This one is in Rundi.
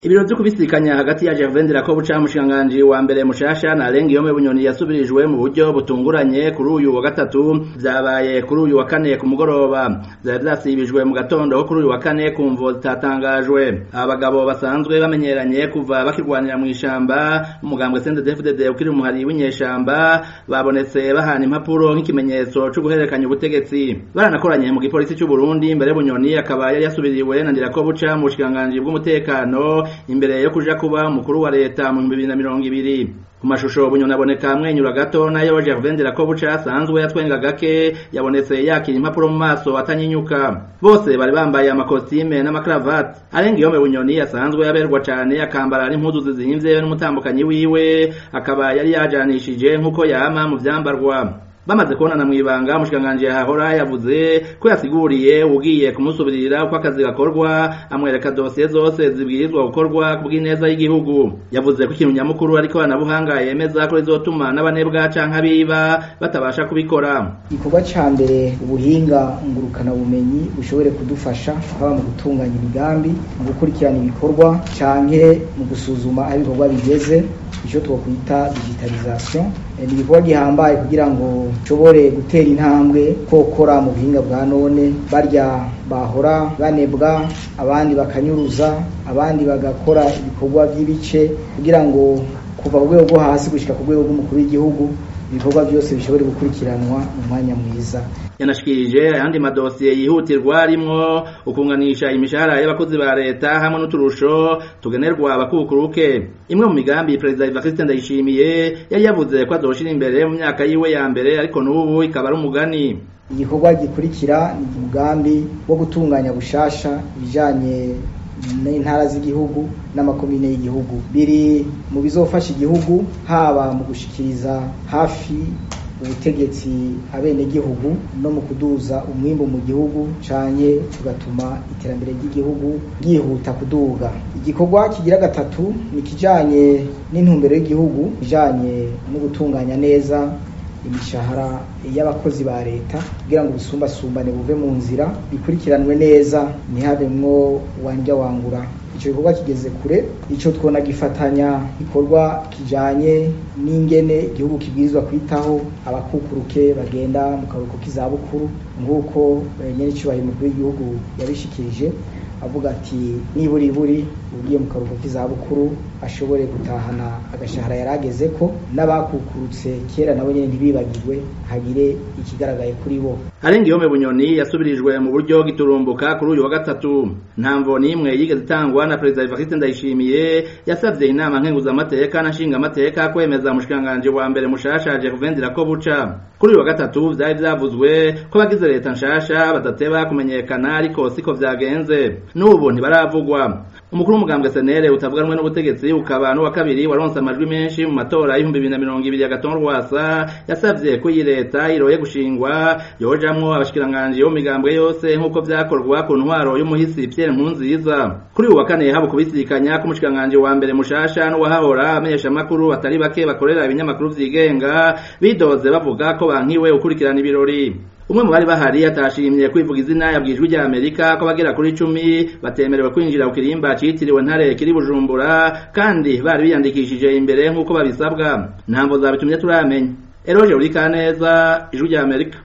Ibiro vyo kubisikanya hagati ya Gervain Ndirakobuca mushikiranganji wa mbere mushasha na Alengiyome Bunyoni yasubirijwe mu buryo butunguranye kuri uyu wa gatatu vyabaye kuri uyu wa kane ku mugoroba vyari vyasibijwe mu gatondo ko kuri uyu wa kane ku mvo zitatangajwe abagabo basanzwe bamenyeranye kuva bakirwanira mw'ishamba umugambwe CNDD-FDD ukiri umuhari w'inyeshamba babonetse bahana impapuro nk'ikimenyetso co guhererekanya ubutegetsi baranakoranye mu gipolisi c'u Burundi mbere Bunyoni akaba yari yasubiriwe na Ndirakobuca mu bushikiranganji bw'umutekano imbere yo kuja kuba umukuru wa leta mu 2020 ku mashusho bunyoni aboneka amwenyura gato nayo Gervain Ndirakobuca asanzwe yatwenga gake yabonetse yakira impapuro mu maso atanyinyuka bose bari bambaye amakositime n'amakaravati Alengiyome Bunyoni asanzwe yaberwa cane akambara n'impuzu zizimvye n'umutambukanyi wiwe akaba yari yajanishije nk'uko yama mu vyambarwa bamaze kubonana mw'ibanga umushikiranganji yahahora yavuze ko yasiguriye ugiye kumusubirira uko akazi gakorwa amwereka dosiye zose zibwirizwa gukorwa ku bw'ineza y'igihugu yavuze ko ikintu nyamukuru ariko abanabuhanga yemeza ko rizotuma n'abanebwa canke abiba batabasha kubikora igikorwa ca mbere ubuhinga ngurukana bumenyi bushobore kudufasha haba mu gutunganya imigambi mu gukurikirana ibikorwa canke mu gusuzuma aho ibikorwa bigeze ico twokwita digitalisation ni igikorwa gihambaye kugira ngo nshobore gutera intambwe kokora mu buhinga bwa none barya bahora banebwa abandi bakanyuruza abandi bagakora ibikorwa by'ibice kugira ngo kuva ku rwego rwo hasi gushika ku rwego rw'umukuru w'igihugu ibikorwa byose bishobore gukurikiranwa mu mwanya mwiza yanashikirije ayandi madosiye yihutirwa arimwo ukunganisha imishahara y'abakozi ba leta hamwe n'uturusho tugenerwa abakukuruke imwe mu migambi perezida Evariste Ndayishimiye yari yavuze ko azoshira imbere mu myaka yiwe ya mbere ariko n'ubu ikaba ari umugani igikorwa gikurikira ni umugambi wo gutunganya bushasha ibijanye n'intara z'igihugu n'amakomine y'igihugu biri mu bizofasha igihugu haba mu gushikiriza hafi ubutegetsi abenegihugu no mu kuduza umwimbu mu gihugu canye tugatuma iterambere ry'igihugu ryihuta kuduga igikorwa kigira gatatu ni kijanye n'intumbero y'igihugu kijanye no gutunganya neza imishahara y'abakozi ba leta kugira ngo ubusumbasumbane buve mu nzira bikurikiranwe neza ntihabemwo wanja wangura ico gikorwa kigeze kure ico twona gifatanya ikorwa kijanye n'ingene igihugu kibwirizwa kwitaho abakukuruke bagenda mu karuhuko k'izabukuru nk'uko nyene icubahiro umukuru w'igihugu yabishikirije avuga ati niburiburi ugiye mu karuhuko k'izabukuru ashobore gutahana agashahara yarageze ko n'abakukurutse kera nabo nyene ntibibagirwe hagire ikigaragaye kuri bo Alengiyome Bunyoni yasubirijwe mu buryo giturumbuka kuri uyu wa gatatu ntamvo n'imwe yigeze itangwa na perezida Evariste Ndayishimiye yasavye inama nkenguzamateka na nshingamateka kwemeza umushikiranganji wa mbere mushasha Gervain Ndirakobuca kuri uyu wa gatatu vyari vyavuzwe ko abagize leta nshasha badateba kumenyekana ariko siko vyagenze n'ubu ntibaravugwa umukuru w'umugambwe senere utavuganwe n'ubutegetsi ukaba n'uwa kabiri waronse amajwi menshi mu matora y'ibihumbi bibiri na mirongo ibiri ya gatonde rwasa yasavye ko iyi leta iroye gushingwa yojamwo abashikiranganji bo mu migambwe yose nk'uko vyakorwa ku ntwaro y'umuhisi Pierre Nkurunziza kuri uyu wa kane haba kubisikanya k'umushikiranganji wa mbere mushasha n'uwahahora amenyesha amakuru batari bake bakorera ibinyamakuru vyigenga bidoze bavuga ko bankiwe ukurikirana ibirori umwe mu bari bahari atashimye kwivuga izina yabwijwe rya Amerika ko bagera kuri icumi batemerewe kwinjira ku kirimba citiriwe ntare kiri Bujumbura kandi bari biyandikishije imbere nk'uko babisabwa ntamvo zabitumye turamenya Eroje uri kaneza ijwi rya Amerika